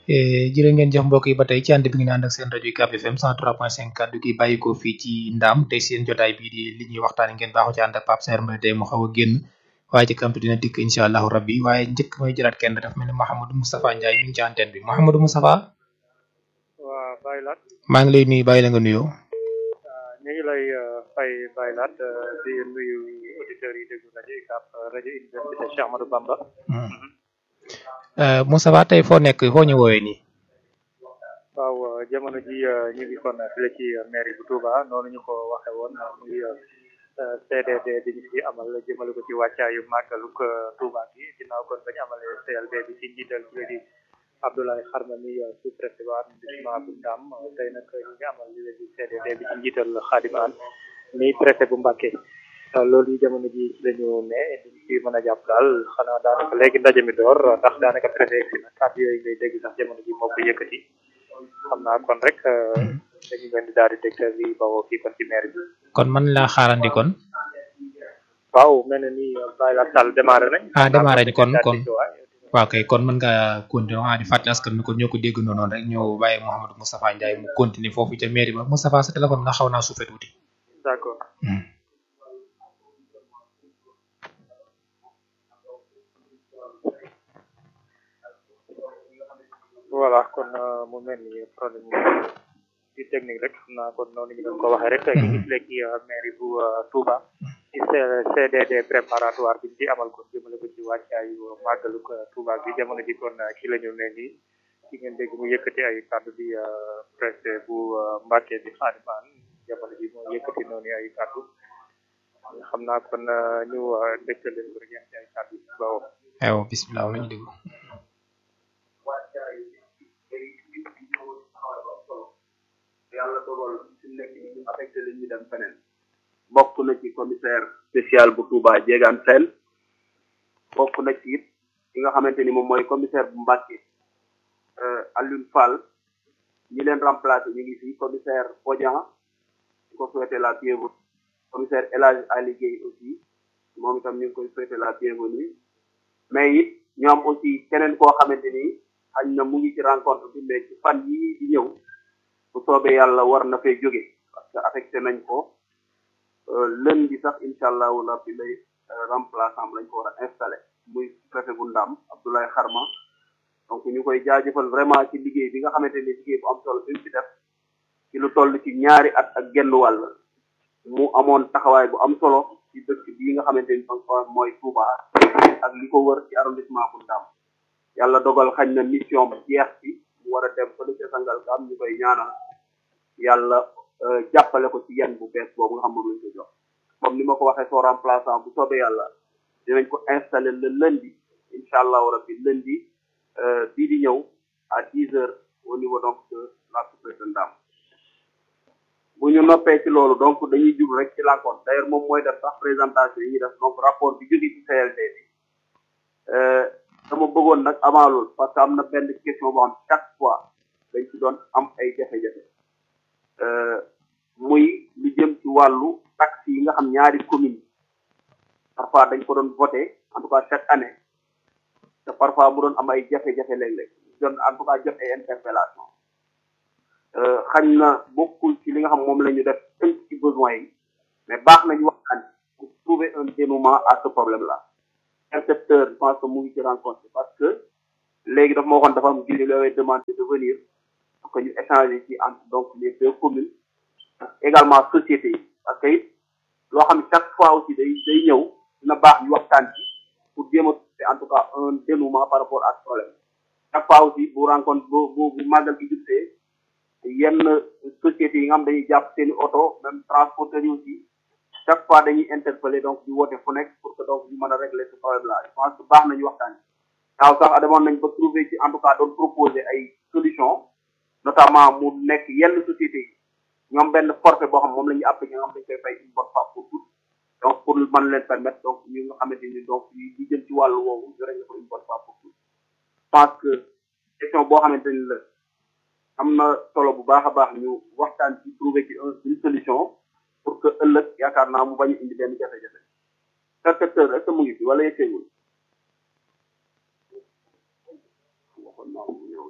jërë ngeen jëf mbokk yi ba tey ci ànd bi ngeen ànd ak seen rajo UCAB FM 103.5 kaddu gi bàyyi ko fii ci Ndam tey seen jotaay bii di li ñuy waxtaanee ngeen baaxoo ci ànd ak Pape Saer Mbaye tey mu xaw a génn waaye ci kanam dina dikk incha allahu rabbi waaye njëkk may jëlaat kenn dafa mel ni Mouhamadou Moustapha Ndiaye mi ngi ci antenne bi Mouhamadou Moustapha. waaw Baye Lat. maa ngi lay nuyu bàyyi la nga nuyoo. ñu ngi lay fay Baye Lat di nuyu auditeurs yi déglu rajo UCAB rajo université Cheikh Ahmadou Bamba. Moustapha tey foo nekk foo ñu woowee nii. waaw jamono ji ñu ngi kon fii ci mairie bu Touba noonu ñu ko waxee woon muy CDD bi ñu fi amal jëmale ko ci wàccaayu màggalug Touba gi ginnaaw kon bañu amalee CLD bi ci njiital bi di Abdoulaye Xarma mi sous préfet bu arrondissement bu Ndam tey nag ñu ngi amal li di CDD bi ci njiital Khadim Anne mi préfet bu Mbacké loolu yi jamono ji ci lañu ne di ci mën a jàpp daal xanaa daanaka léegi ndaje mi door ndax daanaka préfet egsi na kàddu yooyu ngay dégg sax jamono ji moo ko yëkkati xam naa kon rek dañu leen di daal di dégtal li bawoo fii kon ci maire bi kon man laa xaarandi kon. waaw mel na ni Baye Lat Sall démarré nañ. ah démarré ni kon kon waaw kay kon mën ngaa continuer waa di fàttali askan mi kon ñoo ko dégg noonu rek ñoo bàyyi Mouhamadou Moustapha Ndiaye mu continuer foofu ca mairie ba Moustapha sa téléphone nga xaw naa suufee tuuti. d'accord. voilà kon mu mel ni problème ci technique rek xam naa kon noonu ñu doon ko waxee rek ñu ngi léegi mairie bu Touba ci CDD préparatoire bi ñu ci amal kon jëmale ko ci wàccaayu màggalu Touba bi jamono ji kon ci la ñu ne nii ci ngeen dégg mu yëkkati ay kàddu bi préfet bu Mbacké di Khadim Anne jamono ji moo yëkkati noonu ay kàddu xam naa kon ñu dégtal leen ko rek ci ay kàddu yi bawoo aywa bismillah lañu déglu yàlla dogal fi mu nekk nii ñu affecté leen ñu dem feneen bokk na ci commissaire spécial bu Touba Diegane Sène bokk na ci it ki nga xamante ni moom mooy commissaire bu Mbacké Alioune Fall ñi leen remplacé ñu ngi fi commissaire Bodian ñu ko souhaité la bienvenue commissaire El Hadj Ali Guèye aussi moom itam ñu ngi koy souhaité la bienvenue mais it ñu am aussi keneen koo xamante ni xañ na mu ngi ci rencontre bi mais ci fan yii di ñëw bu soobee yàlla war na fee jóge parce que affecté nañ ko lundi sax incha allahu rabbi lay remplaçant lañ ko war a installé muy préfet bu Ndam Abdoulaye Xarma donc ñu koy jaajëfal vraiment ci liggéey bi nga xamante ni liggéey bu am solo bi mu ci def ci lu toll ci ñaari at ak genn wàll mu amoon taxawaay bu am solo ci dëkk bii nga xamante ni mooy Touba ak li ko wër ci arrondissement bu Ndam yàlla dogal xañ na mission jeex ci mu war a dem fële ca Sangalkam ñu koy ñaanal yàlla jàppale ko ci yenn bu bees boobu nga xam moom lañ ko jox comme ni ma ko waxee soo remplaçant bu soobee yàlla dinañ ko installer le lundi incha allahu rabbi lundi bii di ñëw à dix heures au niveau donc de la sous-préfecture de Ndam bu ñu noppee ci loolu donc dañuy jub rek ci l'encontre d'ailleurs moom mooy def sax présentation yi ñuy def donc rapport bi jóge ci CLD bi dama bëggoon nag avant loolu parce que am na benn question boo xam chaque fois dañ ci doon am ay jafe-jafe muy lu jëm ci wàllu taxes yi nga xam ñaari communes parfois dañ ko doon voté en tout cas chaque année te parfois mu doon am ay jafe-jafe léeg-léeg doon en tout cas jot ay interpellation xañ na bokkul ci li nga xam moom la ñu def tënk ci besoin yi mais baax nañu waxtaan pour trouver un dénouement à ce problème là inspecteur je pense que mu ngi ci rencontre parce que léegi dafa ma waxoon dafa am gili looy demandé de venir pour que ñu échanger ci entre donc les deux communes également sociétés yi parce que it loo xam ne chaque fois aussi day day ñëw dina baax ñu waxtaan ci pour jéem a trouver en tout cas un dénouement par rapport à ce problème chaque fois aussi bu rencontre bu bu bu màggal gi jubsee yenn sociétés yi nga xam dañuy jàpp seeni oto même transporteurs yi aussi chaque fois dañuy interpeller donc di woote fu nekk pour que donc ñu mën a régler ce problème là je pense que baax nañu waxtaan waaw sax demoon nañ ba trouver ci en tout cas doon proposer ay solution notamment mu nekk yenn sociétés yi ñoom benn forfait boo xam moom la ñuy appliqué nga xam dañ koy fay une bonne fois pour toutes donc pour mën leen permettre donc ñu nga xamante ni donc ñu jëm ci wàllu woowu ñu régler ko une bonne fois pour toutes je pense que question boo xamante ni la am na solo bu baax a baax ñu waxtaan ci trouver ci une solution pour que ëllëg yaakaar naa mu bañ a indi benn jafe-jafe percepteur est-ce que mu ngi fi wala yëgseegul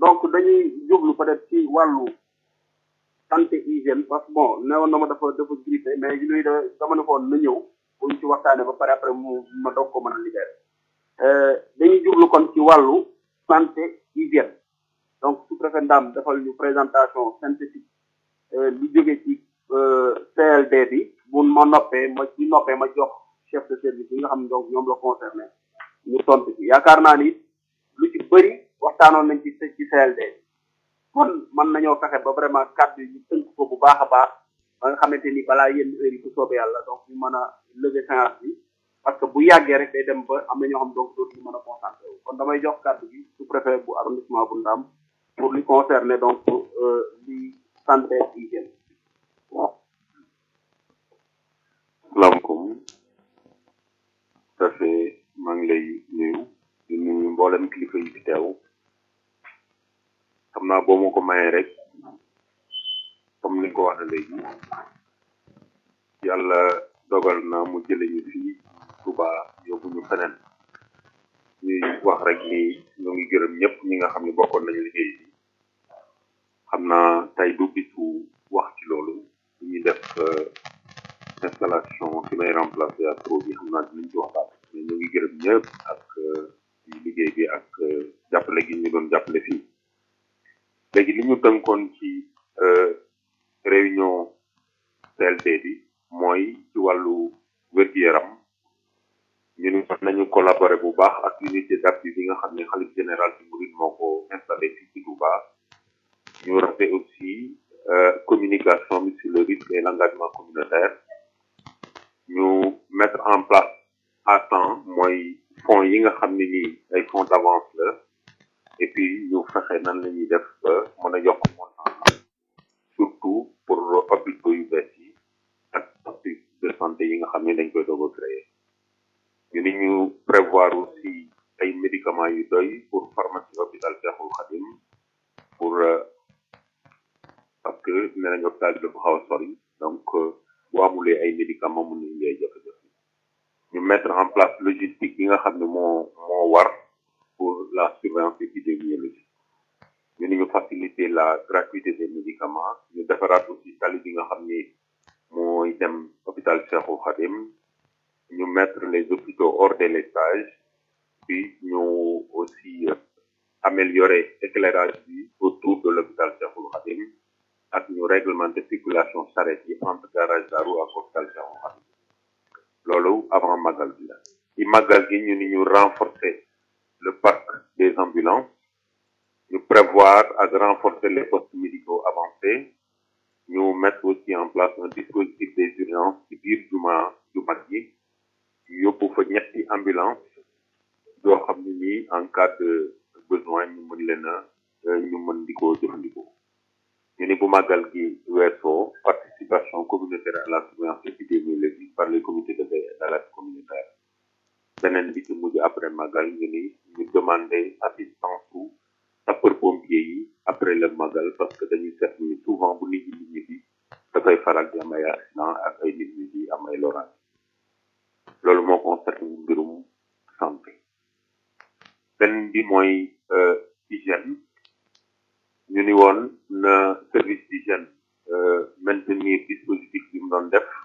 donc dañuy jublu peut-être ci wàllu santé hygiène parce que bon newoon na ma dafa dafa grippé mais luy da dama ne ko woon na ñëw buñ ci waxtaanee ba pare après mu ma doog ko mën a libéré dañuy jublu kon ci wàllu santé hygiène donc sous préfet Ndam defal ñu présentation synthétique lu jóge ci CLD bi bu ma noppee ma ci noppee ma jox chef de service yi nga xam ne donc ñoom la concerné ñu tontu ci yaakaar naa ni lu ci bëri waxtaanoon nañ ci ci CLD kon mën nañoo fexe ba vraiment kàddu yi tënk ko bu baax a baax ba nga xamante ni balaa yenn heure yi bu soobee yàlla donc ñu mën a lever séance bi parce que bu yàggee rek day dem ba am na ñoo xam donc dootuñu mën a concentré wu kon damay jox kàddu gi sous préfet bu arrondissement bu Ndam pour li concerner donc li santé hygiène salaamaaleykum préfet maa ngi lay nuyu di nuyu mboolem kilifa yi fi teew xam naa boo ma ko mayee rek comme ni nga ko waxee léegi yàlla dogal na mu jële ñu fii Touba yóbbu ñu feneen ñuy wax rek ni ñu ngi gërëm ñëpp ñi nga xam ne bokkoon nañu liggéey bi xam naa tey du bisu wax ci loolu ñuy def installation fi may remplacer ak pro bi xam naa dinañ ci waxtaan mais ñu ngi gërëm ñëpp ak liggéey bi ak jàppale gi ñu doon jàppale fii léegi li ñu tënkoon ci réunion CLD bi mooy ci wàllu wér-gu-yaram ñu ni war nañu collaborer bu baax ak unité d'appui bi nga xam ne xalif général bi murid moo ko installé fii ci Touba ñu rafet aussi communication bi sur le risque et l'engagement communautaire ñu mettre en place à temps mooy fonds yi nga xam ne nii ay fonds d'avance la et puis ñu fexe nan la ñuy def ba mën a yokk montant surtout pour hôpitaux yu bees yi ak poste de santé yi nga xam ne dañ koy doog a créer ñu ni ñu prévoir aussi ay médicaments yu doy pour pharmacie hôpital Cheikhoul Khadim pour parce que nee nañ hôpital bi dafa xaw a sori donc bu amulee ay médicaments mun nañu ngay jafe-jafe ñu mettre en place logistique yi nga xam ne moo moo war pour la surveillance épidémiologique ñu ni ñu faciliter la gratuité des médicaments ñu defaraat aussi tali bi nga xam ni mooy dem hôpital Cheikhoul Khadim ñu mettre les hôpitaux hors délestage puis ñu aussi améliorer éclairage bi autour de l'hôpital Cheikhoul Khadim ak ñu réglementer circulation charrette yi entre garage Darou ak hôpital Cheikhoul Khadim loolu avant magal bi la ci magal gi ñu ni ñu renforcer le parc des ambulances ñu prévoir ak renforcer les postes médicaux avancés ñu mettre aussi en place un dispositif des urgences ci biir juma ju mag yi yóbbu fa ñetti ambulance yoo xam ne nii en cas de besoin ñu mën leen a ñu mën di ko jëfandikoo ñu ni bu màggal gi weesoo participation communautaire à la surveillance épidémiologique par les comités de veille et d'alerte communautaire beneen bi ci mujj après màggal ñu ni ñu demander assistance su sapeur pompier yi après le màggal parce que dañuy seetlu ni souvent bu nit ñi nit ñi dafay faral di am ay accident ak ay nit ñi di am ay loraange loolu moo concerné mbirum santé benn bi mooy hygiène ñu ni woon na service d'hygiène maintenir dispositif bi mu doon def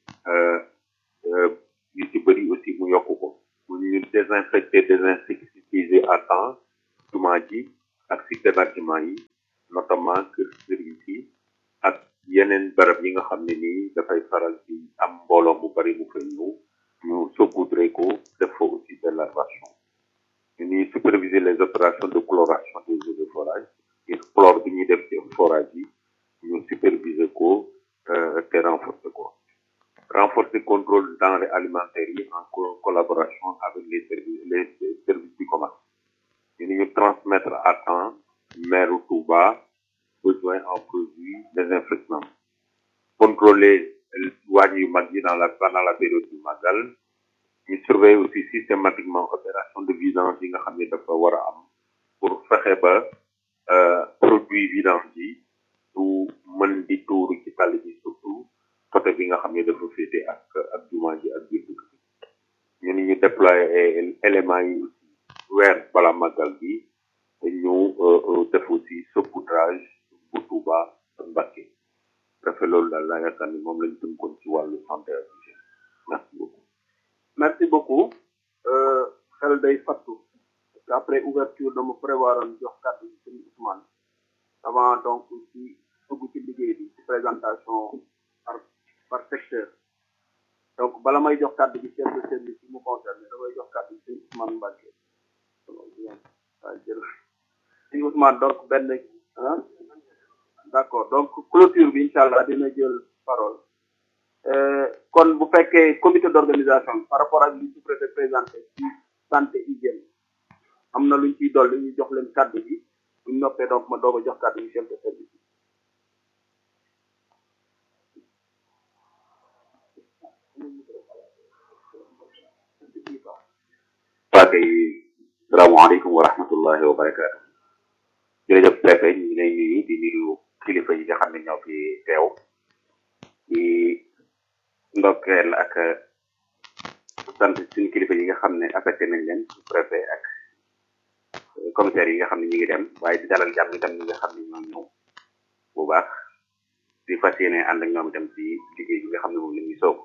yu ci bëri aussi mu yokk ko mu ñu désinfecter désinsectiser à temps jumaa ji ak site d'hébergement yi notamment kër service yi ak yeneen barab yi nga xam ne nii dafay faral di am mbooloo mu bari mu fay ñëw ñu saupoudrer ko def fa aussi de l'aération ñu ni superviser les opérations de chloration des eaux de forage et chlore bi ñuy def ci forage yi ñu superviser ko te renforcer ko renforcer contrôle denrées alimentaires yi en collaboration avec les services les services du commerce ñu ni ñu transmettre à temps maire Touba besoin en produits désinfectants contrôler waañ yu mag yi dans la pendant la période du magal ñu surveiller aussi systématiquement opération de vidange yi nga xam ne dafa war a am pour fexe ba produit vidange yi du mën di tuuru ci tali bi surtout côté bi nga xam ne dafa féete ak ak jumaa ji ak biir dëkk bi ñu ni ñu déployer éléments yi aussi weer bala magal bi ñu def aussi saupoudrage bu Touba ak Mbacké préfet loolu daal laa yaakaar ni moom lañ tënkoon ci wàllu santé ak hygiène merci beaucoup merci beaucoup xel day fattu parce que après ouverture dama prévoir jox kàddu gi sëñ Ousmane avant donc ci dugg ci liggéey bi ci présentation par par secteur donc bala may jox kàddu gi chef de service yi mu concerné damay jox kàddu gi sëñ Ousmane Mbacké waaw jël sëñ Ousmane donc benn ah d'accord donc clôture bi incha allah dina jël parole kon bu fekkee comité d'organisation par rapport ak li sous-préfet présenté ci santé hygiène am na luñ ciy dolli ñu jox leen kàddu gi buñ noppee donc ma doog a jox kàddu gi chef de service waa kay salaamaaleykum wa rahmatullahi wa barakaatu jërëjëf préfet ñu ngi lay nuyu di nuyu kilifa yi nga xam ne ñoo fi teew di ndokkeel ak sant suñu kilifa yi nga xam ne affecté nañ leen su préfet ak commissaire yi nga xam ne ñu ngi dem waaye di dalal jàmm itam ñi nga xam ne ñoo ñëw bu baax di fas yéene ànd ak ñoom itam ci liggéey bi nga xam ne moom la ñuy soog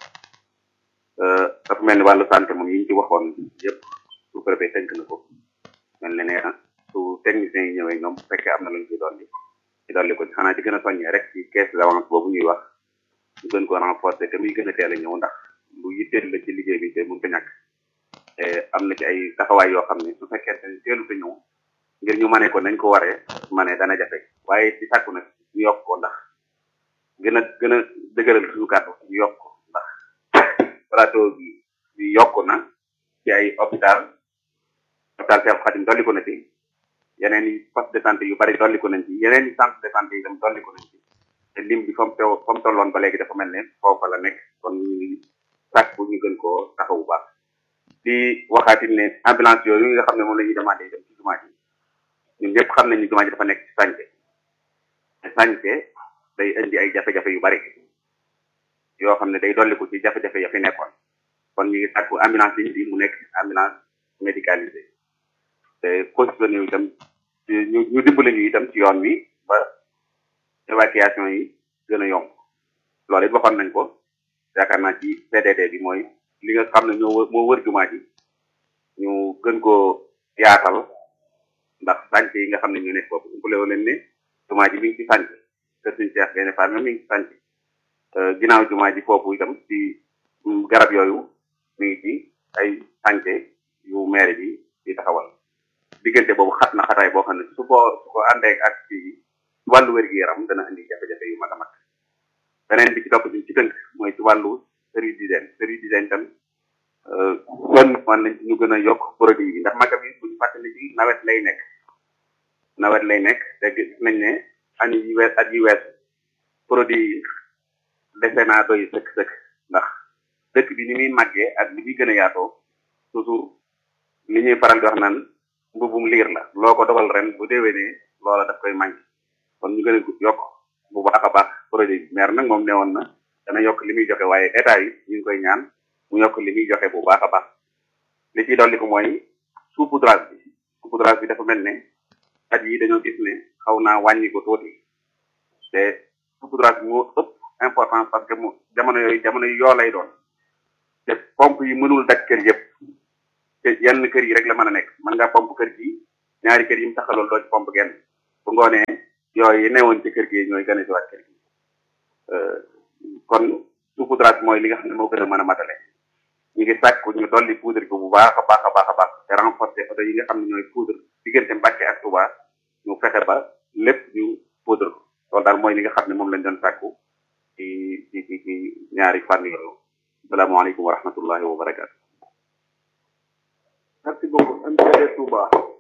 dafa mel ni wàllu santé moom yi ñu ci waxoon yëpp su préfet tënk na ko mel ne ne su techniciens yi ñëwee ñoom bu fekkee am na luñ ci dolli ci dolli ko xanaa ci gën a soññee rek ci caisse d'avance boobu ñuy wax ñu gën ko renforcer te muy gën a teel a ñëw ndax lu yitteel la ci liggéey bi te mun ko ñàkk te am na ci ay taxawaay yoo xam ne su fekkee ne teelu te ñëw ngir ñu mane ko nañ ko waree mane dana jafe waaye ci sàkku nag ñu yokk ko ndax gën a gën a dëgëral suñu kàddu ñu yokk ko ndax plateau bi bi yokk na ci ay hôpital hôpital Cheikh Khadim dolli ko na ci yeneen i poste de santé yu bari dolli ko nañ ci yeneen i centre de santé yi tam dolli ko nañ ci te lim bi fa mu teew fa mu tolloon ba léegi dafa mel ne foofa la nekk kon ñu ngi sàkk bu ñu gën koo taxawu baax di waxaatit ne ambulance yooyu nga xam ne moom la ñuy demandé dem ci jumaa ji ñun ñëpp xam nañ ni jumaa ji dafa nekk ci sànce te sànce day indi ay jafe-jafe yu bari yoo xam ne day dolli ko ci jafe-jafe ya fi nekkoon kon ñu ngi sàkku ambulance yi di mu nekk ambulance médicalisée te positionné yu itam ñu ñu dimbale ñu itam ci yoon wi ba évacuation yi gën a yomb loolu it waxoon nañ ko yaakaar naa ci PDD bi mooy li nga xam ne ñoo moo wër jumaa ji ñu gën koo yaatal ndax sànc yi nga xam ne ñu nekk foofu umpalewu leen ne jumaa ji mi ngi ci sànc kër suñu Cheikh Gaïndé Fatma mi ngi ci sànc ginnaaw jumaa ji foofu itam ci garab yooyu mi ngi ci ay sànc yu maire bi di taxawal diggante boobu xat na xataay boo xam ne su ko su ko àndee ak ci wàllu wér-gu-yaram dana indi jafe-jafe yu mag a mag beneen bi ci topp ci tënk mooy ci wàllu service d'hygiène service d'hygiène tam kon man nañ ñu gën a yokk produit yi ndax magam yi buñu fàttali ci nawet lay nekk nawet lay nekk te gis nañ ne ani yi wees at yi wees produit yi dese naa doy sëkk sëkk ndax dëkk bi ni muy màggee ak li muy gën a yaatoo toujours li ñuy faral di wax naan mbubum liir la loo ko dogal ren bu déwénee loola daf koy manqué kon ñu gën a yokk bu baax a baax produit bi maire nag moom ne woon na dana yokk li muy joxe waaye état yi ñu ngi koy ñaan mu yokk li muy joxe bu baax a baax li ciy dolli ko mooy saupoudrage bi saupoudrage bi dafa mel ne at yi dañoo gis ne xaw naa wàññi ko tuuti te saupoudrage bi moo ëpp importance parce que mu jamono yooyu jamono yu yoo lay doon te pompe yi mënul daj kër yëpp te yenn kër yi rek la mën a nekk mën ngaa pompe kër gi ñaari kër yi mu taxaloon doo ci pompe genn bu ngoonee yooyu newoon ci kër gi ñooy gën a jiwaat kër gi kon saupoudrage mooy li nga xam ne moo gën a mën a matale ñu ngi sàkk ñu dolli poudre ko bu baax a baax a baax a baax te renforcer oto yi nga xam ne ñooy poudre diggante Mbàkke ak Touba ñu fexe ba lépp ñu poudre ko loolu daal mooy li nga xam ne moom lañ doon sàkku ci ci ci ci ñaari fànn yooyu salaamaaleykum wa rahmatullahi wa barakatu merci beaucoup MCD Touba